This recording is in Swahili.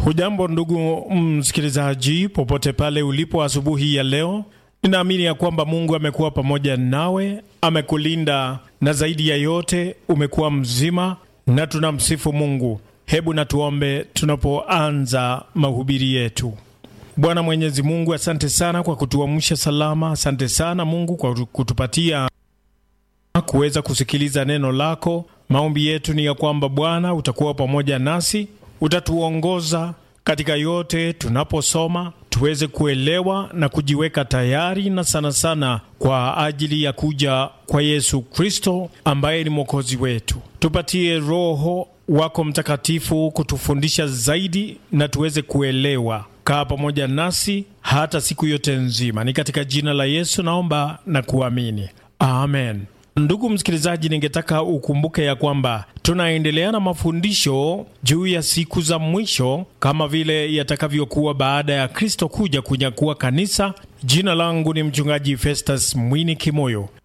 Hujambo ndugu msikilizaji, popote pale ulipo asubuhi ya leo, ninaamini ya kwamba Mungu amekuwa pamoja nawe, amekulinda na zaidi ya yote umekuwa mzima, na tunamsifu Mungu. Hebu na tuombe tunapoanza mahubiri yetu. Bwana Mwenyezi Mungu, asante sana kwa kutuamsha salama. Asante sana Mungu kwa kutupatia kuweza kusikiliza neno lako. Maombi yetu ni ya kwamba Bwana utakuwa pamoja nasi, utatuongoza katika yote tunaposoma, tuweze kuelewa na kujiweka tayari, na sana sana kwa ajili ya kuja kwa Yesu Kristo ambaye ni mwokozi wetu. Tupatie Roho wako Mtakatifu kutufundisha zaidi na tuweze kuelewa. Kaa pamoja nasi hata siku yote nzima. Ni katika jina la Yesu naomba na kuamini, amen. Ndugu msikilizaji, ningetaka ukumbuke ya kwamba tunaendelea na mafundisho juu ya siku za mwisho kama vile yatakavyokuwa baada ya Kristo kuja kunyakua kanisa. Jina langu ni mchungaji Festus Mwini Kimoyo.